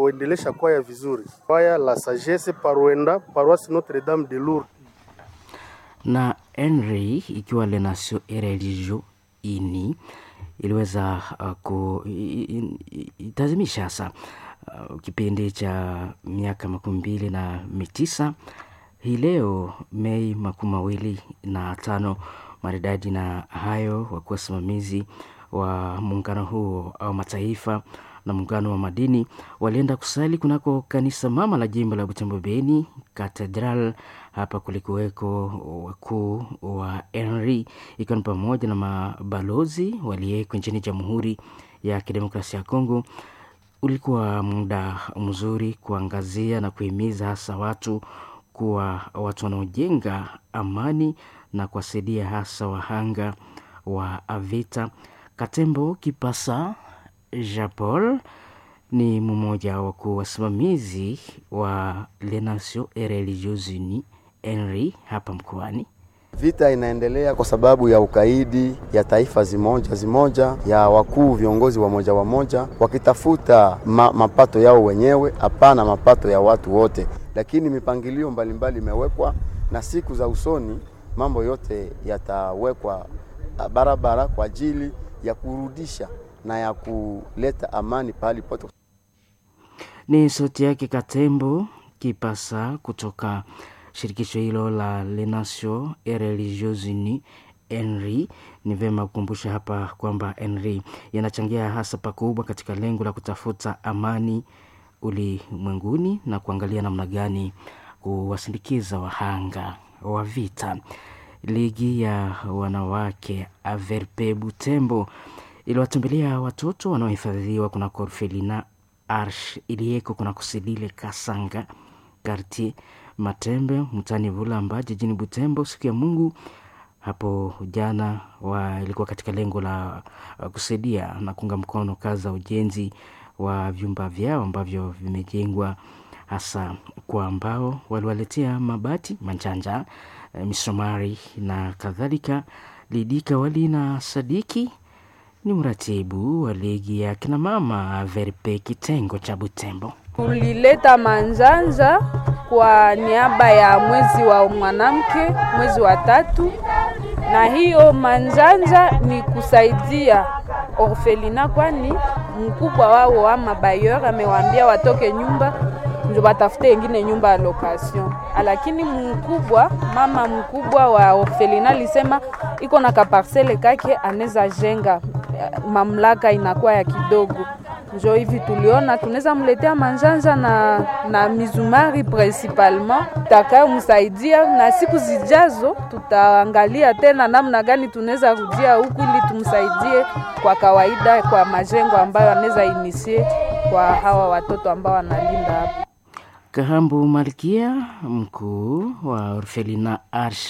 kuendelesha kwaya vizuri. Kwaya la Sagesse Paruenda, Paroisse Notre Dame de Lourdes. na Henry ikiwa Le Nation et Religio ini iliweza uh, ku i- i- i- itazimisha hasa uh, kipindi cha miaka makumi mbili na mitisa hii leo Mei makumi mawili na tano maridadi na hayo wakuwa wasimamizi wa muungano huo au mataifa na muungano wa madini walienda kusali kunako kanisa mama la jimbo la Butembo Beni Katedral. Hapa kulikuweko wakuu wa Henry ikiwa ni pamoja na mabalozi waliyeko nchini Jamhuri ya Kidemokrasia ya Kongo. Ulikuwa muda mzuri kuangazia na kuhimiza hasa watu kuwa watu wanaojenga amani na kuwasaidia hasa wahanga wa vita. Katembo Kipasa Jean Paul ni mmoja wa wakuu wasimamizi wa Les Nations et Religieuses Unies Henry hapa mkoani. Vita inaendelea kwa sababu ya ukaidi ya taifa zimoja zimoja ya wakuu viongozi wa moja wa moja wakitafuta ma, mapato yao wenyewe, hapana mapato ya watu wote. Lakini mipangilio mbalimbali imewekwa na siku za usoni mambo yote yatawekwa ah, barabara kwa ajili ya kurudisha na ya kuleta amani pahali pote. Ni sauti yake Katembo Kipasa kutoka shirikisho hilo la Les Nations et Religieuses Unies Henry. Ni vyema kukumbusha hapa kwamba Henry yanachangia hasa pakubwa katika lengo la kutafuta amani ulimwenguni na kuangalia namna gani kuwasindikiza wahanga wa vita. Ligi ya wanawake Averpe Butembo iliwatembelea watoto wanaohifadhiwa kunako orfelina Arsh iliyeko kunako Silile Kasanga Kartier Matembe mtani Vulamba jijini Butembo siku ya Mungu hapo jana wa ilikuwa katika lengo la uh, kusaidia na kuunga mkono kazi za ujenzi wa vyumba vyao ambavyo vimejengwa hasa kwa ambao waliwaletea mabati manjanja eh, misomari na kadhalika. Lidika Wali na Sadiki ni mratibu wa ligi ya kinamama Verpe kitengo cha Butembo. Tulileta manjanja kwa niaba ya mwezi wa mwanamke, mwezi wa tatu, na hiyo manjanja ni kusaidia orfelina, kwani mkubwa wao ama bayor amewaambia watoke nyumba ndio batafute ingine nyumba ya location, lakini mkubwa mama mkubwa wa orfelina alisema iko na kaparsele kake anaweza jenga, mamlaka inakuwa ya kidogo njo hivi tuliona tunaweza mletea manjanja na, na mizumari principalement takayomsaidia, na siku zijazo tutaangalia tena namna gani tunaweza rudia huku ili tumsaidie kwa kawaida kwa majengo ambayo anaweza inisie kwa hawa watoto ambao wanalinda hapa. Kahambu Malkia, mkuu wa Orfelina Arsh,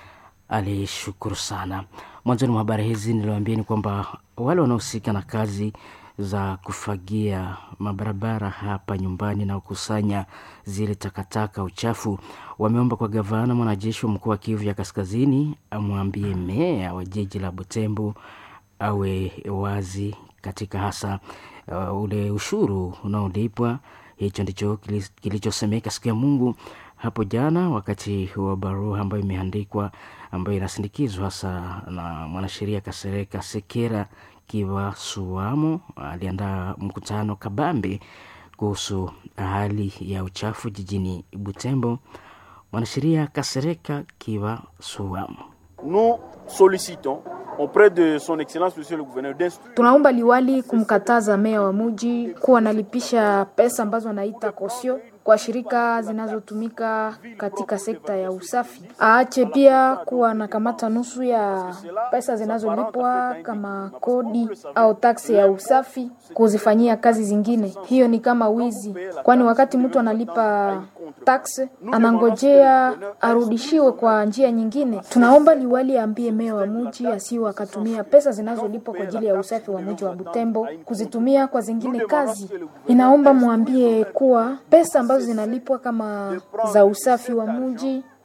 alishukuru sana. Mwanzoni mwa habari hizi niliwaambieni kwamba wale wanaohusika na kazi za kufagia mabarabara hapa nyumbani na kukusanya zile takataka uchafu wameomba kwa gavana mwanajeshi wa mkoa wa Kivu ya Kaskazini amwambie meya wa jiji la Butembo awe wazi katika hasa uh, ule ushuru unaolipwa. Hicho ndicho kilichosemeka siku ya Mungu hapo jana, wakati wa barua ambayo imeandikwa ambayo inasindikizwa hasa na mwanasheria Kasereka Sekera Kiva Suamo aliandaa mkutano kabambe kuhusu hali ya uchafu jijini Butembo. Mwanasheria Kasereka Kiva Suamo nous sollicitons auprès de son excellence monsieur le gouverneur d'instruire Tunaomba liwali kumkataza meya wa muji kuwa analipisha pesa ambazo anaita kosio kwa shirika zinazotumika katika sekta ya usafi. Aache pia kuwa anakamata nusu ya pesa zinazolipwa kama kodi au taksi ya usafi kuzifanyia kazi zingine. Hiyo ni kama wizi, kwani wakati mtu analipa taksi anangojea arudishiwe kwa njia nyingine. Tunaomba liwali aambie meya wa muji asiwe akatumia pesa zinazolipwa kwa ajili ya usafi wa muji wa Butembo kuzitumia kwa zingine kazi. Inaomba mwambie kuwa pesa ambazo zinalipwa kama za usafi wa muji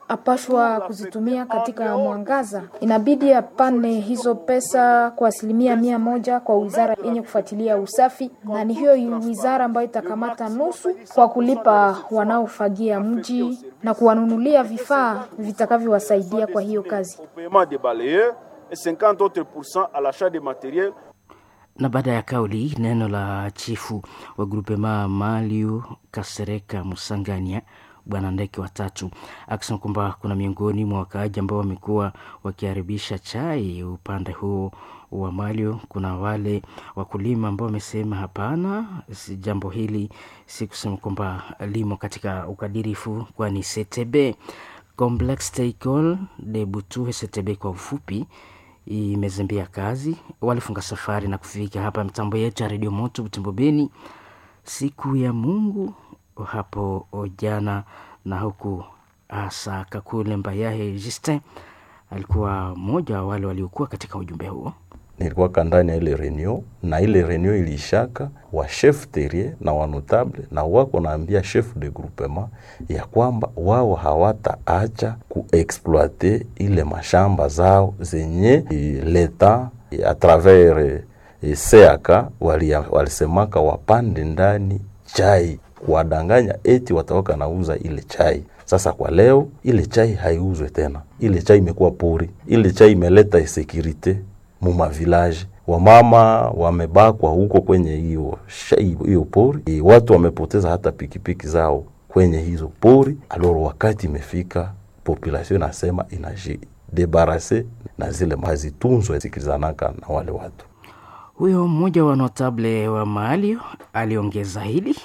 apashwa kuzitumia katika mwangaza. Inabidi apane hizo pesa kwa asilimia mia moja kwa wizara yenye kufuatilia usafi, na ni hiyo wizara ambayo itakamata nusu kwa kulipa wanaofagia mji na kuwanunulia vifaa vitakavyowasaidia kwa hiyo kazi. Au paiement des balayeurs et 50 autres pourcents à l'achat des matériels na baada ya kauli neno la chifu wa grupema Maliu Kasereka Musangania bwana Ndeke watatu akisema kwamba kuna miongoni mwa wakaaji ambao wamekuwa wakiharibisha chai upande huo wa Malio. Kuna wale wakulima ambao wamesema hapana, si jambo hili si kusema kwamba limo katika ukadirifu, kwani CTB Complex Teicol de Butuhe CTB kwa ufupi imezembea kazi, walifunga safari na kufika hapa mitambo yetu ya redio moto Butembo Beni siku ya Mungu hapo jana, na huku hasa Kakule Mbayahe Justin alikuwa mmoja wa wale waliokuwa katika ujumbe huo. nilikuwa ndani ya ile reunion na ile reunion ilishaka wa chef terrier na wa notable na wako naambia chef de groupement ya kwamba wao hawataacha kuexploite ile mashamba zao zenye eh, leta eh, a travers eh, seaka walia- walisemaka wapande ndani chai kuwadanganya eti watawaka nauza ile chai. Sasa kwa leo ile chai haiuzwe tena, ile chai imekuwa pori, ile chai imeleta insecurite muma village wamama wamebakwa huko kwenye hiyo shai- hiyo pori e, watu wamepoteza hata pikipiki zao kwenye hizo pori. Aloro wakati imefika, population inasema inajidebarase na zile hazitunzwe zikizanaka na wale watu. Huyo mmoja wa notable wa Maalio aliongeza hili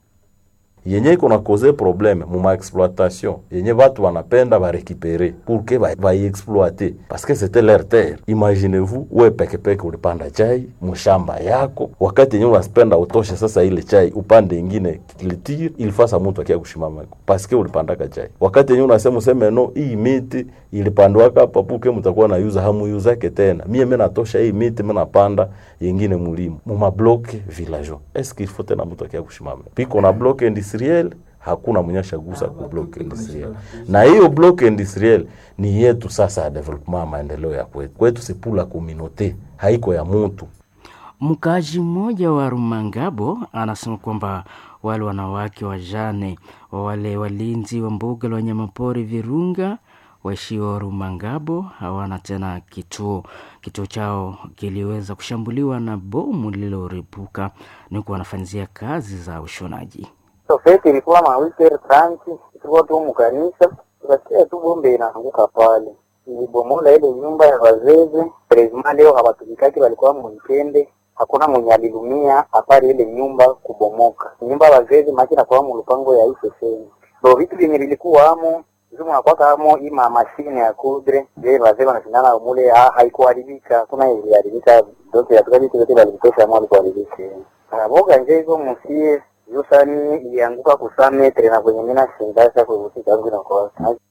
yenye iko na cause probleme muma exploitation yenye watu wanapenda barekipere pour que ba- baiexploite parce que c'était leur terre. Imaginez-vous we pekepeke ulipanda chai mshamba yako, wakati yenye unapenda utoshe sasa ile chai upande ingine kilitire ilifasa mtu akia kushimama parce que ulipandaka chai, wakati yenye unasema useme no, hii miti ilipandwaka hapa puke mtakuwa na yuza hamuyuzake tena, mie mimi natosha hii miti mimi napanda yengine mulimo muma bloke villageois. Est-ce qu'il faut tena mtu akia kushimama piko na bloke industriel hakuna mwenye ashagusa ku block industriel, na hiyo block industriel ni yetu sasa ya development maendeleo ya kwetu. Kwetu si pour la communauté, haiko ya mutu. Mkaaji mmoja wa Rumangabo anasema kwamba wale wanawake wajane wa wale walinzi wa mbuga la wanyamapori Virunga waishio Rumangabo hawana tena kituo. Kituo chao kiliweza kushambuliwa na bomu lililoripuka, ni huku wanafanyizia kazi za ushonaji. Sofeti ilikuwa mawike tranchi, tulikuwa tu mukanisa, tukasikia tu bombe inaanguka pale, ilibomola ile nyumba ya wazeze. Prezima leo hawatumikaki, walikuwa mwikende, hakuna mwenye alilumia hapari ile nyumba kubomoka. Nyumba ya wazeze maki nakuwa mulupango ya iseseni ndo vitu vyenye vilikuwa amo Zumu nakwaka amo ima mashine ya kudre je wazee wanashindana mule ha, haikuharibika kuna iliharibika dote yatuka vitu vyote valivitosha amo alikuharibika boga nje hizo musie yusani ilianguka kusametre na kwenye mina shindasha kuvutika yangu inakuwa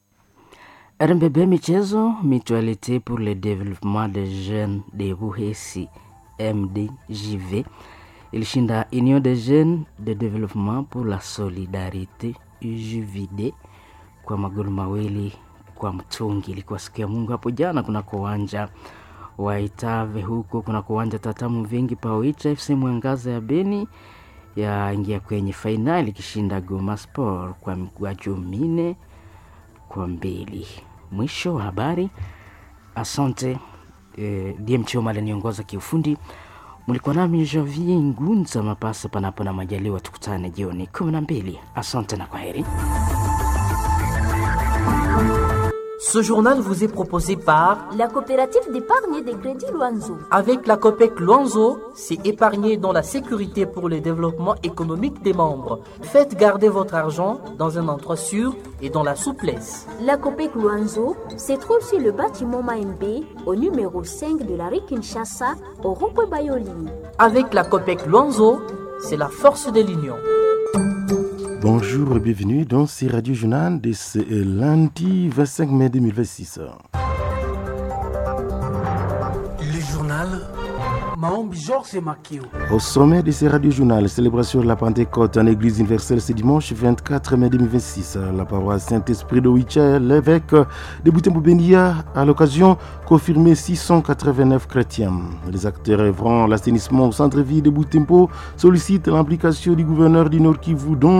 RMBB Michezo, Mutualité pour le développement des jeunes de Ruhesi, MDJV, ilishinda Union des jeunes de développement pour la solidarité UJVD kwa magoli mawili kwa mtungi. Ilikuwa siku ya Mungu hapo jana kunako uwanja wa Itave, huko kunako uwanja Tatamu Vingi Paoicha FC Mwangaza ya Beni yaingia kwenye fainali ikishinda Goma Sport kwa mikwaju minne kwa mbili. Mwisho wa habari. Asante eh, DM Choma aliniongoza kiufundi. Mlikuwa nami Javier Ngunza Mapasa, panapo na majaliwa, tukutane jioni kumi na mbili. Asante na kwaheri. Ce journal vous est proposé par La coopérative d'épargne et de crédit Loanzo. Avec la COPEC Luanzo, c'est épargner dans la sécurité pour le développement économique des membres. Faites garder votre argent dans un endroit sûr et dans la souplesse. La COPEC Luanzo se trouve sur le bâtiment Maembe au numéro 5 de la rue Kinshasa au rond-point Bayoli. Avec la COPEC Luanzo, c'est la force de l'union. Bonjour et bienvenue dans ce Radio Journal de ce lundi 25 mai 2026. Le journal Maombi Georges Makio. Au sommet de ces radio-journal, célébration de la Pentecôte en Église universelle ce dimanche 24 mai 2026. La paroisse Saint-Esprit de Wicha, l'évêque de Boutembo-Bendia, à l'occasion, confirmé 689 chrétiens. Les acteurs œuvrant l'assainissement au centre-ville de Boutembo sollicitent l'implication du gouverneur du Nord Kivu, dont